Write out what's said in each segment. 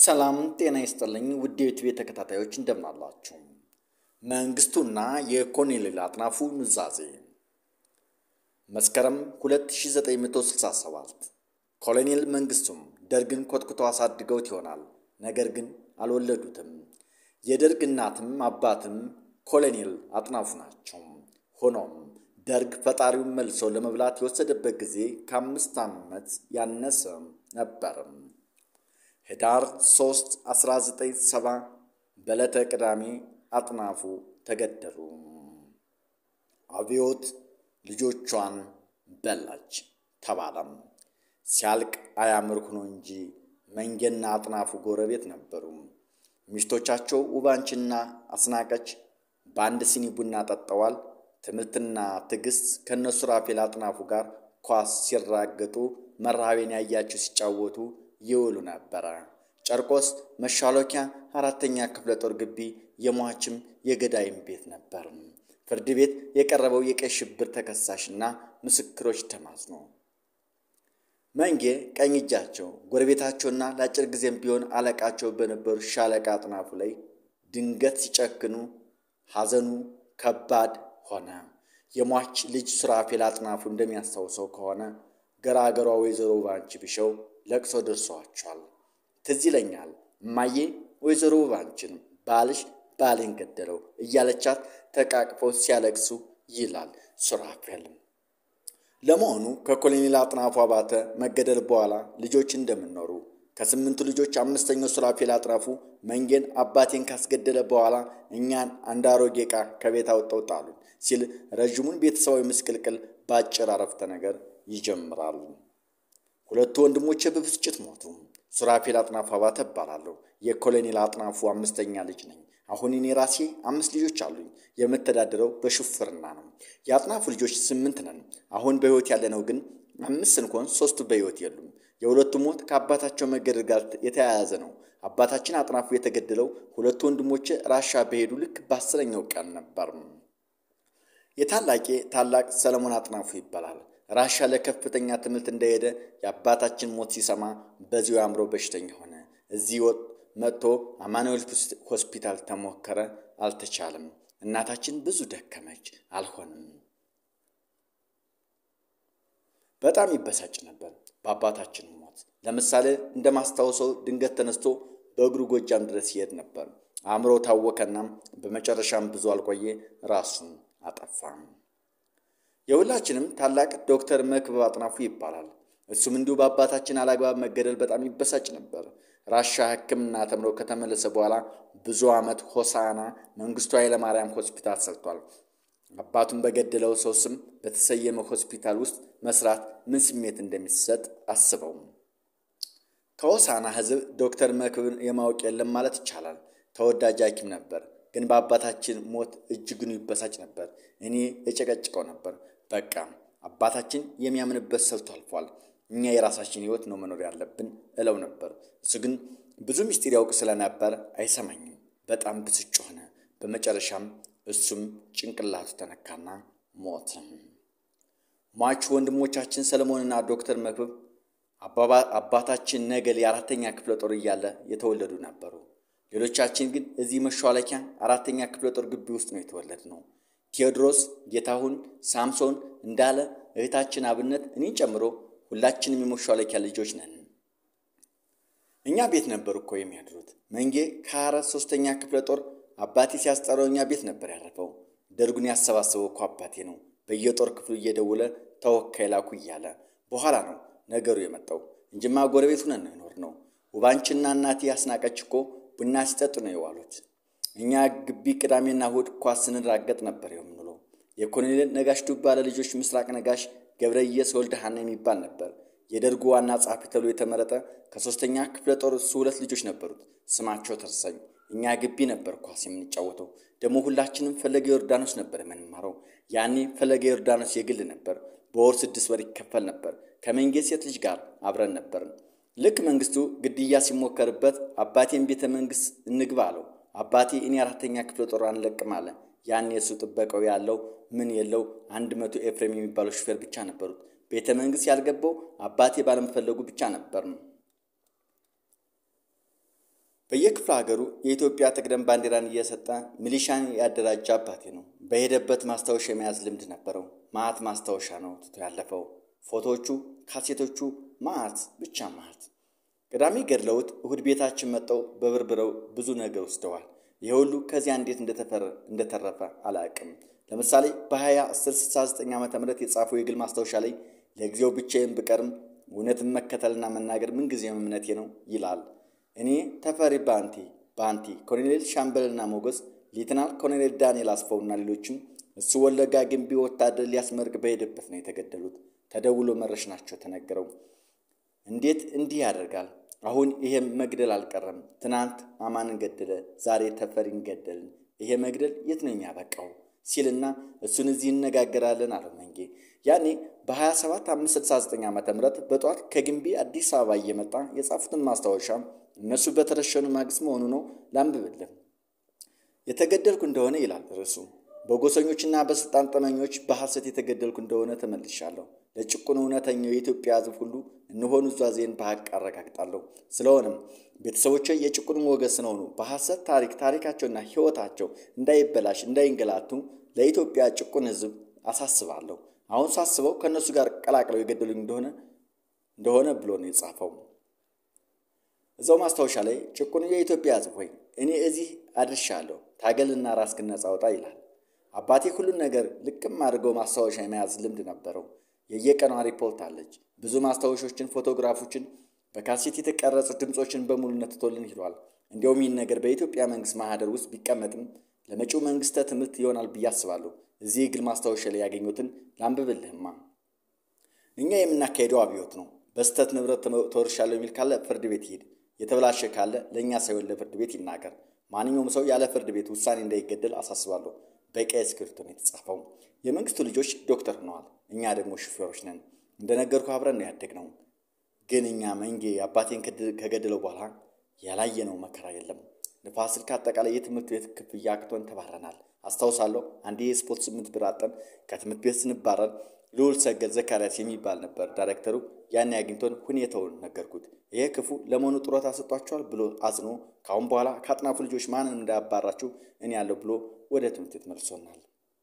ሰላም ጤና ይስጥልኝ ውድ የዩቲዩብ ተከታታዮች እንደምን አላችሁ? መንግስቱና የኮሎኔል አጥናፉ ኑዛዜ መስከረም 2967 ኮሎኔል መንግስቱም ደርግን ኮትኩተው አሳድገውት ይሆናል። ነገር ግን አልወለዱትም። የደርግ እናትም አባትም ኮሎኔል አጥናፉ ናቸው። ሆኖም ደርግ ፈጣሪውን መልሶ ለመብላት የወሰደበት ጊዜ ከአምስት ዓመት ያነሰ ነበርም። ህዳር 3 1970 በዕለተ ቅዳሜ አጥናፉ ተገደሉ። አብዮት ልጆቿን በላች ተባለም። ሲያልቅ አያምር ሆኖ እንጂ መንጌና አጥናፉ ጎረቤት ነበሩ። ሚስቶቻቸው ውባንችና አስናቀች በአንድ ሲኒ ቡና ጠጥተዋል። ትምህርትና ትዕግስት ከእነሱ ራፌል አጥናፉ ጋር ኳስ ሲራገጡ መርሃቤን ያያቸው ሲጫወቱ ይውሉ ነበረ። ጨርቆስ መሻሎኪያ አራተኛ ክፍለ ጦር ግቢ የሟችም የገዳይም ቤት ነበር። ፍርድ ቤት የቀረበው የቀይ ሽብር ተከሳሽና ምስክሮች ተማጽኖ መንጌ ቀኝ እጃቸው ጎረቤታቸውና ለአጭር ጊዜም ቢሆን አለቃቸው በነበሩ ሻለቃ አጥናፉ ላይ ድንገት ሲጨክኑ ሐዘኑ ከባድ ሆነ። የሟች ልጅ ሱራፌል አጥናፉ እንደሚያስታውሰው ከሆነ ገራገሯ ወይዘሮ ባንቺ ቢሸው ለቅሶ ደርሰዋቸዋል። ትዝ ይለኛል እማዬ ወይዘሮ ባንቺን ባልሽ ባሌን ገደለው እያለቻት ተቃቅፈው ሲያለቅሱ ይላል ሱራፌል። ለመሆኑ ከኮሎኔል አጥናፉ አባተ መገደል በኋላ ልጆች እንደምኖሩ ከስምንቱ ልጆች አምስተኛው ሱራፌል አጥናፉ መንጌን አባቴን ካስገደለ በኋላ እኛን አንድ አሮጌ ዕቃ ከቤት አውጥተው ጣሉን ሲል ረዥሙን ቤተሰባዊ ምስቅልቅል በአጭር አረፍተ ነገር ይጀምራሉ። ሁለቱ ወንድሞቼ በብስጭት ሞቱ። ሱራፌል አጥናፉ አባተ እባላለሁ። የኮሎኔል አጥናፉ አምስተኛ ልጅ ነኝ። አሁን እኔ ራሴ አምስት ልጆች አሉኝ። የምተዳደረው በሹፍርና ነው። የአጥናፉ ልጆች ስምንት ነን። አሁን በሕይወት ያለነው ግን አምስት ስንሆን ሶስቱ በሕይወት የሉም። የሁለቱ ሞት ከአባታቸው መገደል ጋር የተያያዘ ነው። አባታችን አጥናፉ የተገደለው ሁለቱ ወንድሞቼ ራሻ በሄዱ ልክ በአስረኛው ቀን ነበር። የታላቄ ታላቅ ሰለሞን አጥናፉ ይባላል። ራሻ ለከፍተኛ ትምህርት እንደሄደ የአባታችን ሞት ሲሰማ በዚሁ አእምሮ በሽተኛ ሆነ። እዚህ ወጥ መጥቶ አማኑኤል ሆስፒታል ተሞከረ፣ አልተቻለም። እናታችን ብዙ ደከመች፣ አልሆንም። በጣም ይበሳጭ ነበር በአባታችን ሞት። ለምሳሌ እንደማስታውሰው ድንገት ተነስቶ በእግሩ ጎጃም ድረስ ይሄድ ነበር። አእምሮ ታወከና በመጨረሻም ብዙ አልቆየ ራሱን አጠፋም። የሁላችንም ታላቅ ዶክተር መክብብ አጥናፉ ይባላል። እሱም እንዲሁ በአባታችን አላግባብ መገደል በጣም ይበሳጭ ነበር። ራሻ ሕክምና ተምሮ ከተመለሰ በኋላ ብዙ ዓመት ሆሳና መንግስቱ ኃይለማርያም ሆስፒታል ሰርቷል። አባቱን በገደለው ሰው ስም በተሰየመ ሆስፒታል ውስጥ መስራት ምን ስሜት እንደሚሰጥ አስበው። ከሆሳና ሕዝብ ዶክተር መክብብን የማወቅ የለም ማለት ይቻላል። ተወዳጅ ሐኪም ነበር። ግን በአባታችን ሞት እጅግኑ ይበሳጭ ነበር። እኔ የጨቀጭቀው ነበር። በቃ አባታችን የሚያምንበት ሰልቶ አልፏል። እኛ የራሳችን ህይወት ነው መኖር ያለብን እለው ነበር። እሱ ግን ብዙ ምስጢር ያውቅ ስለነበር አይሰማኝም። በጣም ብስጭ ሆነ። በመጨረሻም እሱም ጭንቅላቱ ተነካና ሞት። ሟቹ ወንድሞቻችን ሰለሞንና ዶክተር መክብብ አባታችን ነገሌ የአራተኛ ክፍለ ጦር እያለ የተወለዱ ነበሩ። ሌሎቻችን ግን እዚህ መሿለኪያ አራተኛ ክፍለ ጦር ግቢ ውስጥ ነው የተወለድ ነው። ቴዎድሮስ፣ ጌታሁን፣ ሳምሶን እንዳለ እህታችን አብነት እኔን ጨምሮ ሁላችንም የመሿለኪያ ልጆች ነን። እኛ ቤት ነበር እኮ የሚያድሩት። መንጌ ከአራት ሶስተኛ ክፍለ ጦር አባቴ ሲያስጠራው እኛ ቤት ነበር ያረፈው። ደርጉን ያሰባሰበው እኮ አባቴ ነው። በየጦር ክፍሉ እየደወለ ተወካይ ላኩ እያለ በኋላ ነው ነገሩ የመጣው እንጂማ ጎረቤት ሁነን ነው የኖር ነው። ውባንችና እናቴ ያስናቀች እኮ ቡና ሲጠጡ ነው የዋሉት። እኛ ግቢ ቅዳሜና እሑድ ኳስ ስንራገጥ ነበር የምንውለው። የኮሎኔል ነጋሽ ዱባለ ልጆች ምስራቅ ነጋሽ፣ ገብረየስ ወልደ ሐና የሚባል ነበር የደርጉ ዋና ጸሐፊ ተብሎ የተመረጠ። ከሶስተኛ ክፍለ ጦር እሱ ሁለት ልጆች ነበሩት። ስማቸው ተርሳኝ። እኛ ግቢ ነበር ኳስ የምንጫወተው። ደግሞ ሁላችንም ፈለገ ዮርዳኖስ ነበር የምንማረው። ያኔ ፈለገ ዮርዳኖስ የግል ነበር። በወር ስድስት ወር ይከፈል ነበር። ከመንጌ ሴት ልጅ ጋር አብረን ነበርን። ልክ መንግስቱ ግድያ ሲሞከርበት አባቴን ቤተ መንግስት እንግባ አለው። አባቴ እኔ አራተኛ ክፍለ ጦር አንለቅም አለ። ያኔ እሱ ጥበቃው ያለው ምን የለው አንድ መቶ ኤፍሬም የሚባለው ሹፌር ብቻ ነበሩት። ቤተ መንግስት ያልገባው አባቴ ባለመፈለጉ ብቻ ነበር ነው። በየክፍለ ሀገሩ የኢትዮጵያ ትቅደም ባንዲራን እየሰጠ ሚሊሻን ያደራጀ አባቴ ነው። በሄደበት ማስታወሻ የመያዝ ልምድ ነበረው። ማዕት ማስታወሻ ነው ትቶ ያለፈው። ፎቶዎቹ፣ ካሴቶቹ ማዕት ብቻ ማዕት። ቅዳሜ ገድለውት እሁድ ቤታችን መጠው በብርብረው ብዙ ነገር ወስደዋል። ይህ ሁሉ ከዚያ እንዴት እንደተረፈ አላቅም። ለምሳሌ በ2069 ዓ ም የጻፈው የግል ማስታወሻ ላይ ለጊዜው ብቻዬን ብቀርም እውነትን መከተልና መናገር ምንጊዜም እምነቴ ነው ይላል። እኔ ተፈሪ ባንቲ ባንቲ፣ ኮሎኔል ሻምበልና ሞገስ፣ ሌትናል ኮሎኔል ዳንኤል አስፋውና ሌሎችም እሱ ወለጋ ግንቢ ወታደር ሊያስመርቅ በሄደበት ነው የተገደሉት። ተደውሎ መረሽ ናቸው ተነገረው። እንዴት እንዲህ ያደርጋል? አሁን ይሄ መግደል አልቀረም። ትናንት አማንን ገደለ፣ ዛሬ ተፈሪን ገደልን። ይሄ መግደል የት ነው የሚያበቃው? ሲልና እሱን እዚህ እነጋገራለን አለው መንጌ። ያኔ በ27 569 ዓ ም በጠዋት ከግንቢ አዲስ አበባ እየመጣ የጻፉትን ማስታወሻ እነሱ በተረሸኑ ማግስት መሆኑ ነው። ላንብብልን። የተገደልኩ እንደሆነ ይላል ርዕሱ። በጎሰኞችና በስልጣን ጠመኞች በሐሰት የተገደልኩ እንደሆነ ተመልሻለሁ። ለጭቁን እውነተኛው የኢትዮጵያ ሕዝብ ሁሉ እንሆኑ ዟዜን በሐቅ አረጋግጣለሁ። ስለሆነም ቤተሰቦቼ የጭቁን ወገን ስለሆኑ በሐሰት ታሪክ ታሪካቸውና ሕይወታቸው እንዳይበላሽ እንዳይንገላቱ ለኢትዮጵያ ጭቁን ሕዝብ አሳስባለሁ። አሁን ሳስበው ከእነሱ ጋር ቀላቅለው የገደሉኝ እንደሆነ እንደሆነ ብሎ ነው የጻፈው። እዛው ማስታወሻ ላይ ጭቁን የኢትዮጵያ ሕዝብ ሆይ እኔ እዚህ አድርሻለሁ፣ ታገልና ራስህን ነጻ አውጣ ይላል። አባቴ ሁሉን ነገር ልቅም አድርገው ማስታወሻ የመያዝ ልምድ ነበረው። የየቀኗ ሪፖርት አለች። ብዙ ማስታወሾችን፣ ፎቶግራፎችን፣ በካሴት የተቀረጹ ድምፆችን በሙሉነት ትቶልን ሂዷል። እንዲያውም ይህን ነገር በኢትዮጵያ መንግስት ማህደር ውስጥ ቢቀመጥም ለመጪው መንግስተ ትምህርት ይሆናል ብዬ አስባለሁ። እዚህ የግል ማስታወሻ ላይ ያገኙትን ላንብብልህማ። እኛ የምናካሄደው አብዮት ነው። በስህተት ንብረት ተወርሻለሁ የሚል ካለ ፍርድ ቤት ይሄድ። የተበላሸ ካለ ለእኛ ሳይሆን ለፍርድ ቤት ይናገር። ማንኛውም ሰው ያለ ፍርድ ቤት ውሳኔ እንዳይገደል አሳስባለሁ። በቀይ እስክሪብቶ ነው የተጻፈው። የመንግስቱ ልጆች ዶክተር ሆነዋል። እኛ ደግሞ ሹፌሮች ነን። እንደነገርኩ አብረን ነው ያደግነው። ግን እኛ መንጌ አባቴን ከገደለው በኋላ ያላየነው መከራ የለም። ንፋስ ስልክ አጠቃላይ የትምህርት ቤት ክፍያ አቅቶን ተባረናል። አስታውሳለሁ። አንዴ የስፖርት ስምንት ብር አጠን ከትምህርት ቤት ስንባረር ልዑል ሰገድ ዘካርያስ የሚባል ነበር ዳይሬክተሩ። ያኔ አግኝቶን ሁኔታውን ነገርኩት። ይሄ ክፉ ለመሆኑ ጡረታ ሰጧቸዋል ብሎ አዝኖ ከአሁን በኋላ ከአጥናፉ ልጆች ማንን እንዳያባራችሁ እኔ ያለው ብሎ ወደ ትምህርት ቤት መልሶናል።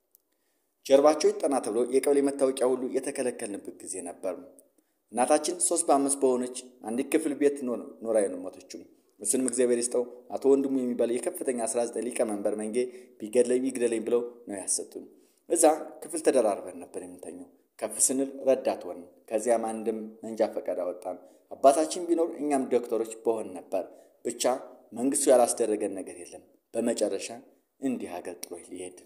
ጀርባቸው ይጠና ተብሎ የቀበሌ መታወቂያ ሁሉ የተከለከልንበት ጊዜ ነበር። እናታችን ሶስት በአምስት በሆነች አንዲት ክፍል ቤት ኖራ የሞተችው እሱንም እግዚአብሔር ይስጠው አቶ ወንድሙ የሚባል የከፍተኛ 19 ሊቀመንበር መንጌ ቢገድለኝ ይግደለኝ ብለው ነው ያሰጡን። እዛ ክፍል ተደራርበን ነበር የምንተኘው። ከፍ ስንል ረዳት ሆን፣ ከዚያም አንድም መንጃ ፈቃድ አወጣን። አባታችን ቢኖር እኛም ዶክተሮች በሆን ነበር። ብቻ መንግስቱ ያላስደረገን ነገር የለም። በመጨረሻ እንዲህ ሀገር ጥሎ ሊሄድ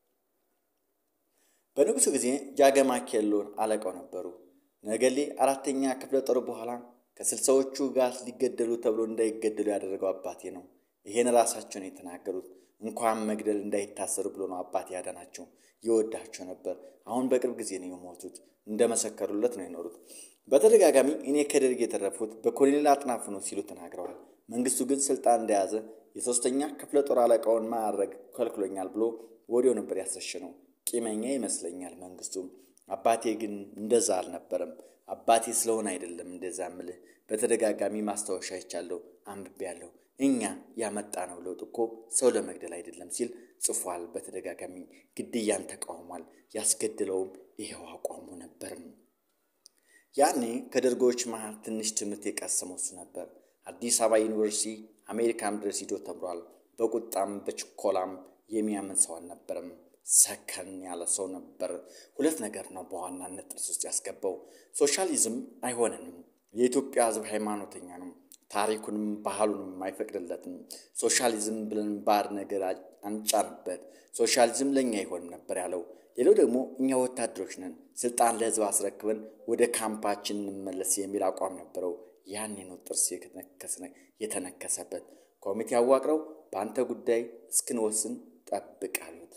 በንጉሱ ጊዜ ጃገማ ኬሎን አለቃው ነበሩ። ነገሌ አራተኛ ክፍለ ጦር በኋላ ከስልሳዎቹ ጋር ሊገደሉ ተብሎ እንዳይገደሉ ያደረገው አባቴ ነው። ይሄን ራሳቸውን የተናገሩት እንኳን መግደል እንዳይታሰሩ ብሎ ነው አባቴ ያዳናቸው። ይወዳቸው ነበር። አሁን በቅርብ ጊዜ ነው የሞቱት። እንደመሰከሩለት ነው የኖሩት። በተደጋጋሚ እኔ ከደርግ የተረፉት በኮሎኔል አጥናፉ ነው ሲሉ ተናግረዋል። መንግስቱ ግን ስልጣን እንደያዘ የሶስተኛ ክፍለ ጦር አለቃውን ማዕረግ ከልክሎኛል ብሎ ወዲያው ነበር ያስረሸነው። ቂመኛ ይመስለኛል መንግስቱ። አባቴ ግን እንደዛ አልነበረም። አባቴ ስለሆነ አይደለም እንደዛ ምልህ። በተደጋጋሚ ማስታወሻ ይቻለሁ፣ አንብቤያለሁ። እኛ ያመጣ ነው ለውጥ እኮ ሰው ለመግደል አይደለም ሲል ጽፏል። በተደጋጋሚ ግድያን ተቃውሟል። ያስገድለውም ይሄው አቋሙ ነበርም። ያኔ ከደርጎች መሃል ትንሽ ትምህርት የቀሰመው እሱ ነበር። አዲስ አበባ ዩኒቨርሲቲ አሜሪካም ድረስ ሂዶ ተምሯል። በቁጣም በችኮላም የሚያምን ሰው አልነበረም። ሰከን ያለ ሰው ነበር። ሁለት ነገር ነው በዋናነት ጥርስ ውስጥ ያስገባው። ሶሻሊዝም አይሆንንም። የኢትዮጵያ ሕዝብ ሃይማኖተኛ ነው። ታሪኩንም ባህሉንም አይፈቅድለትም። ሶሻሊዝም ብለን ባዕድ ነገር አንጫንበት። ሶሻሊዝም ለእኛ አይሆንም ነበር ያለው። ሌላው ደግሞ እኛ ወታደሮች ነን፣ ስልጣን ለህዝብ አስረክበን ወደ ካምፓችን እንመለስ የሚል አቋም ነበረው። ያኔ ነው ጥርስ የተነከሰበት። ኮሚቴ አዋቅረው በአንተ ጉዳይ እስክንወስን ጠብቅ አሉት።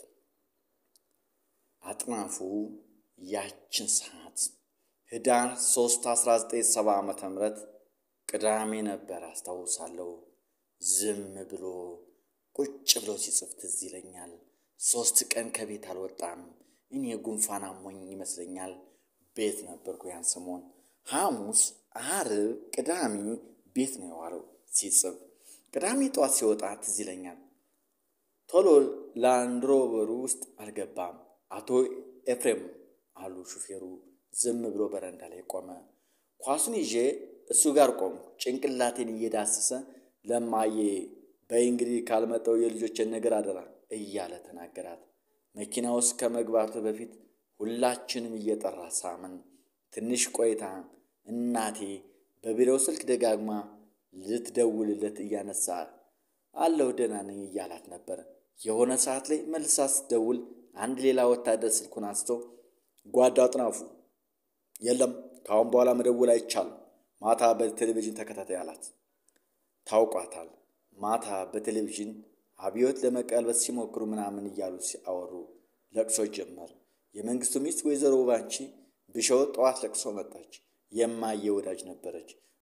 አጥናፉ ያችን ሰዓት ህዳር 3 1970 ዓ ም ቅዳሜ ነበር አስታውሳለሁ። ዝም ብሎ ቁጭ ብሎ ሲጽፍ ትዝ ይለኛል። ሶስት ቀን ከቤት አልወጣም። እኔ ጉንፋን አሞኝ ይመስለኛል። ቤት ነበርኩ ያን ሰሞን። ሐሙስ፣ ዓርብ፣ ቅዳሜ ቤት ነው የዋለው ሲጽፍ። ቅዳሜ ጠዋት ሲወጣ ትዝ ይለኛል። ቶሎ ላንድሮቨሩ ውስጥ አልገባም። አቶ ኤፍሬም አሉ ሹፌሩ ዝም ብሎ በረንዳ ላይ ቆመ። ኳሱን ይዤ እሱ ጋር ቆምኩ። ጭንቅላቴን እየዳሰሰ ለማዬ በይ እንግዲህ ካልመጣው የልጆችን ነገር አደራ እያለ ተናገራት። መኪና ውስጥ ከመግባቱ በፊት ሁላችንም እየጠራ ሳምን። ትንሽ ቆይታ እናቴ በቢሮው ስልክ ደጋግማ ልትደውልለት እያነሳ አለሁ ደህና ነኝ እያላት ነበር። የሆነ ሰዓት ላይ መልሳ ስትደውል አንድ ሌላ ወታደር ስልኩን አንስቶ ጓዳ አጥናፉ፣ የለም ከአሁን በኋላ መደወል አይቻልም፣ ማታ በቴሌቪዥን ተከታታይ አላት። ታውቋታል። ማታ በቴሌቪዥን አብዮት ለመቀልበስ ሲሞክሩ ምናምን እያሉ ሲያወሩ ለቅሶ ጀመር። የመንግስቱ ሚስት ወይዘሮ ባንቺ ብሸው ጠዋት ለቅሶ መጣች። የማየ ወዳጅ ነበረች።